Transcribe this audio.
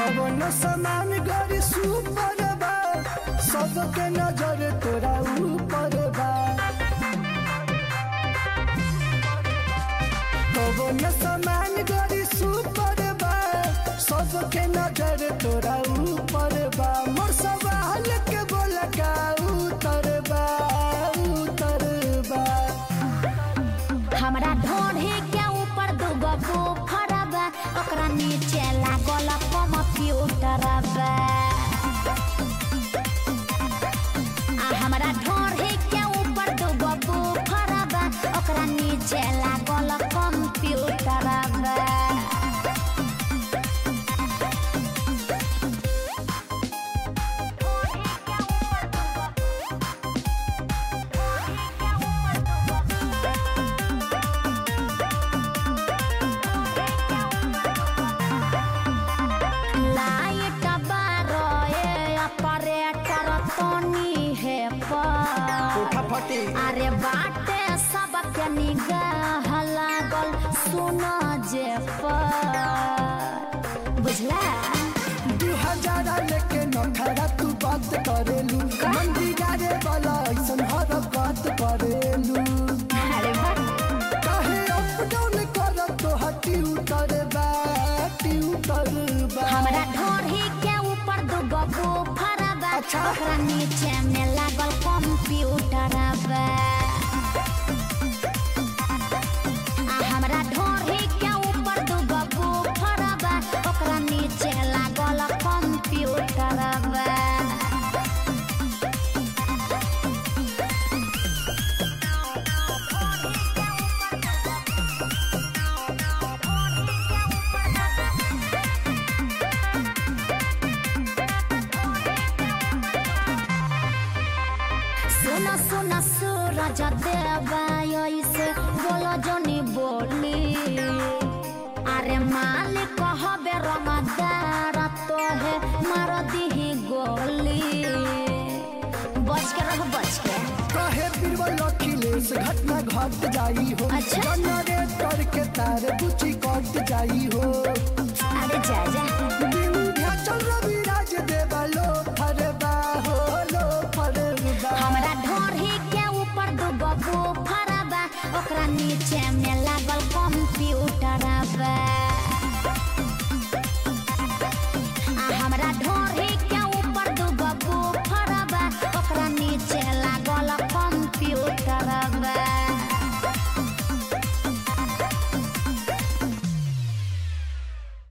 कवन समान गरी सुपर बा सबके नजर तोरा ऊपर बा कवन समान गरी सुपर बा सबके नजर तोरा ऊपर बा मोर सवाल के बोल का उतर बा उतर बा हमरा ढोढ़े के ऊपर दूगो बुफर बा ओकरा नीचे लागल कंप्यूटर बा आ हमरा ढोढ़े के ऊपर दूगो बुफर बा ओकरा नीचे लागल कंप्यूटर बा लाइट बारोए ऑपरेटर तोनी है पर फटी अरे बाटे सबके निगाह लागल सुन जे पर बुझला दू हजार लेके नखरा तू बात करेलू मंदिरा रे वाला ऐसन हर बात करेलू अरे बा काहे अप डाउन कर तो हटी उतर बा उतर बा हमरा ढोढ़ी के ऊपर दूगो बुफर बा अच्छा। ओकरा नीचे में लागल कंप्यूटर बा आ हमरा ढोढ़ी के ऊपर दूगो बुफर बा ओकरा नीचे लागल कंप्यूटर बा सुन सुन सूरज देवा ऐसे बोलो जनी बोली अरे मालिक कहबे रमदार तो है मार दीही गोली बच के रह बच के काहे बीरबल अखिलेश घटना घट जाई हो अच्छा। जनरेटर के तार बुची कट जाई हो अरे जा जा विंध्याचल रविराज देवा लो फरबा हो लो फरबा हमरा ढोढ़ी के ऊपर दूगो बुफर बा ओकरा नीचे में लागल कंप्यूटर बा